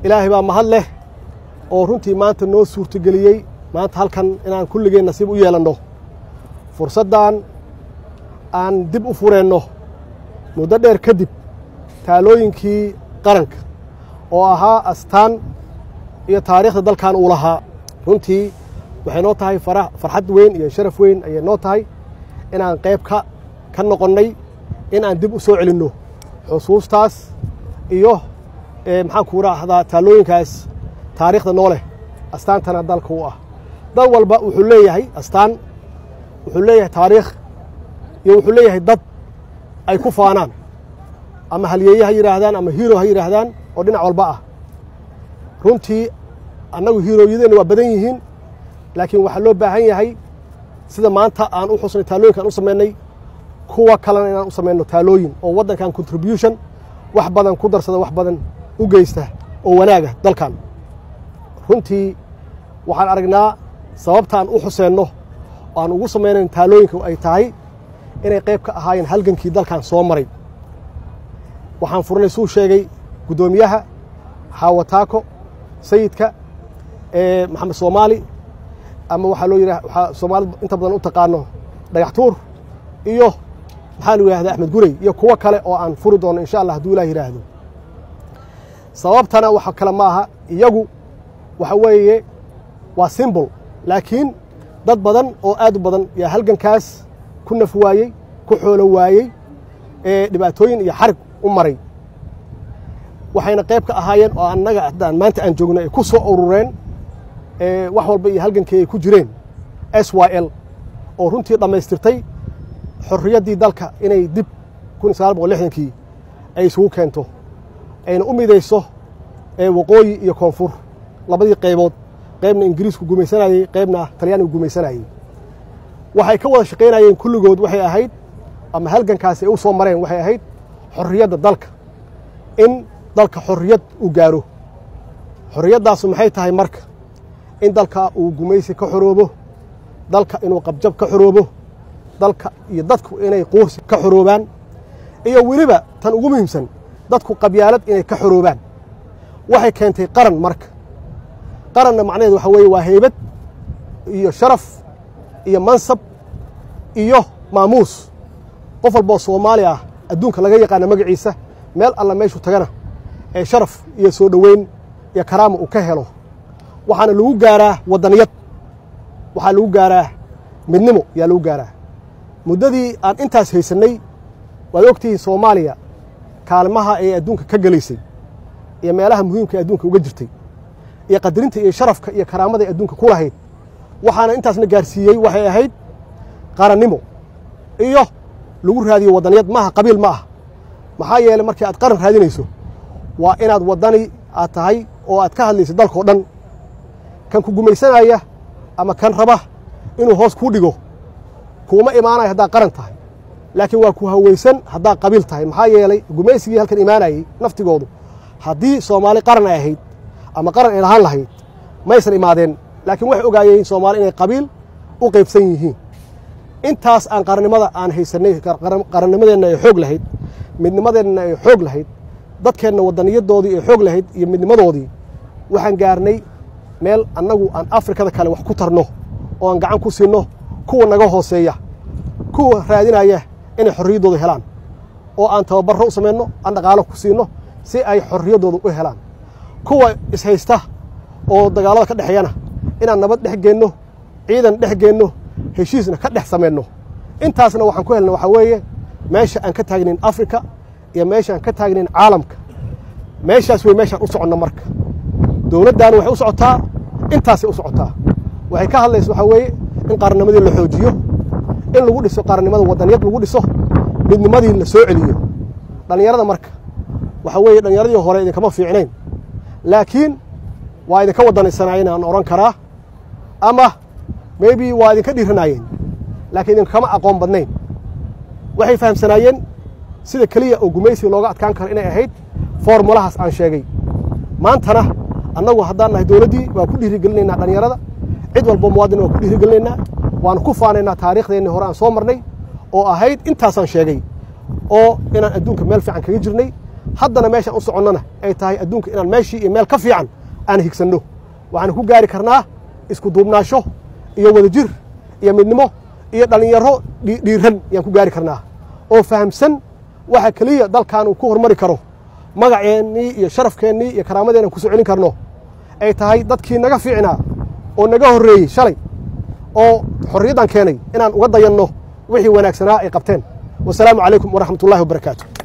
ilaahay baa mahad leh oo runtii maanta noo suurtogeliyey maanta halkan inaan kulligeen nasiib u yeelanno fursaddan aan dib u fureenno muddo dheer kadib taalooyinkii qaranka oo ahaa astaan iyo taariikhda dalkan uu lahaa runtii waxay noo tahay farxad weyn iyo sharaf weyn ayay noo tahay inaan qayb ka ka noqonnay in aan dib u soo celinno xusuustaas iyo maxaan ku raahdaa taalooyinkaas taariikhda noo leh astaantana dalka u ah dal walba wuxuu leeyahay astaan wuxuu leeyahay taariikh iyo wuxuu leeyahay dad ay ku faanaan ama halyeeye ha yidhaahdaan ama hiiro ha yidhaahdaan oo dhinac walba ah runtii annagu hiirooyadeenna waa badan yihiin laakiin waxaa loo baahan yahay sida maanta aan u xusnay taalooyinka aan u samaynay kuwa kalena inaan u samayno taalooyin oo waddankan contribution wax badan ku darsada wax badan u geysta oo wanaaga dalkan runtii waxaan aragnaa sababtaan u xuseenno oo aan ugu samaynayn taalooyinka ay tahay inay qayb ka ahaayeen halgankii dalkan soo maray waxaan furnay suu sheegay guddoomiyaha xaawataako sayidka maxamed soomaali ama waxaa loo yidhah waxaa soomaalida inta badan u taqaano dhagax tuur iyo maxaa lu yidhahda axmed gurey iyo kuwo kale oo aan furi doono insha allah hadduu ilah yidhaahdo sababtana waxa kale ma aha iyagu waxa weeye waa simbol laakiin dad badan oo aad u badan yaa halgankaas ku naf waayey ku xoolo waayey ee dhibaatooyin iyo xarig u maray waxayna qayb ka ahaayeen oo annaga haddaan maanta aan joogno ay ku soo urureen wax walba iyo halgankii ay ku jireen s y l oo runtii dhammaystirtay xorriyaddii dalka inay dib kun sagaal boqol lixdankii ay isugu keento ayna u midayso waqooyi iyo koonfur labadii qaybood qaybna ingiriisku gumaysanayey qaybna talyaanigu gumaysanayey waxay ka wada shaqaynayeen kulligood waxay ahayd ama halgankaasi ay u soo mareen waxay ahayd xorriyadda dalka in dalka xorriyad uu gaaro xorriyaddaasu maxay tahay marka in dalka uu gumaysi ka xoroobo dalka inuu qabjab ka xoroobo dalka iyo dadku inay quursi ka xoroobaan iyo weliba tan ugu muhiimsan dadku qabyaalad inay ka xoroobaan waxay keentay qaran marka qaranna macnaheed waxa weeye waa heybad iyo sharaf iyo mansab iyo maamuus qof walboo soomaali ah adduunka laga yaqaana magaciisa meel alla meeshuu tagana ee sharaf iyo soo dhoweyn iyo karaama uu ka helo waxaana lagu gaaraa waddaniyad waxaa lagu gaaraa midnimo yaa lagu gaaraa muddadii aan intaas haysannay waad ogtihiin soomaaliya kaalmaha ee adduunka ka gelaysay iyo meelaha muhiimka ee adduunka uga jirtay iyo qadarinta iyo sharafka iyo karaamada ee adduunka ku lahayd waxaana intaasna gaarsiiyey waxay ahayd qarannimo iyo lagu raadiyo waddaniyad maaha qabiil ma ah maxaa yeeley markii aad qaran raadinayso waa inaad waddani aad tahay oo aad ka hadlayso dalkao dhan kan ku gumaysanaya ama kan raba inuu hoos kuu dhigo kuuma imaanayo haddaad qaran tahay laakiin waa ku hawaysan haddaad qabiil tahay maxaa yeelay gumaysigii halkan imaanayey naftigoodu haddii soomaali qaran ay ahayd ama qaran ay lahaan lahayd maysan imaadeen laakiin waxay ogaayeen soomaali inay qabiil u qaybsan yihiin intaas aan qarannimada aan haysanay qarannimadeenna ay xoog lahayd midnimadeenna ay xoog lahayd dadkeenna waddaniyadoodii ay xoog lahayd iyo midnimadoodii waxaan gaarnay meel annagu aan afrikada kale wax ku tarno oo aan gacan ku siinno kuwa naga hooseeya kuwa raadinaya inay xorriyaddooda helaan oo aan tababarro u samayno aan dhaqaalo ku siinno si ay xorriyaddooda u helaan kuwa ishaysta oo dagaallada ka dhexeeyana inaan nabad dhex geenno ciidan dhex geenno heshiisna ka dhex samayno intaasna waxaan ku helna waxaa weeye meesha aan ka taagnayn afrika iyo meesha aan ka taagnayn caalamka meeshaas wey meeshaan u soconno marka dowladdaana waxay u socotaa intaasay u socotaa waxay ka hadlaysa waxaa weeye in qarannimadii la xoojiyo in lagu dhiso qarannimada waddaniyad lagu dhiso midnimadii la soo celiyo dhallinyarada marka waxaa weeye dhallinyaradii hore idinkama fiicnayn laakiin waa idinka wadanaysanaayeen aan odhan karaa ama maybe waa idinka dhiiranaayeen laakiin idinkama aqoon badnayn waxay fahamsanaayeen sida keliya oo gumaysiga looga adkaan karo inay ahayd formulahaas aan sheegay maantana annagu haddaan nahay dowladdii waan ku dhiirigelinaynaa dhallinyarada cid walba muwaadin waan ku dhiirigelinaynaa waanu ku faanaynaa taariikhdeenni hore aan soo marnay oo ahayd intaasaan sheegay oo inaan adduunka meel fiican kaga jirnay haddana meeshaan u soconnana ay tahay adduunka inaan meeshii iyo meel ka fiican aan higsanno waxaan ku gaari karnaa isku duubnaasho iyo wadajir iyo midnimo iyo dhallinyaro dhiiran ayaan ku gaari karnaa oo fahamsan waxa keliya dalkan uu ku hormari karo magaceennii iyo sharafkeennii iyo karaamadeennan ku soo celin karno ay tahay dadkii naga fiicnaa oo naga horreeyey shalay oo xorriyaddan keenay inaan uga dayanno wixii wanaagsanaa ay qabteen wasalaamu calaykum waraxmat ullahi wabarakaatu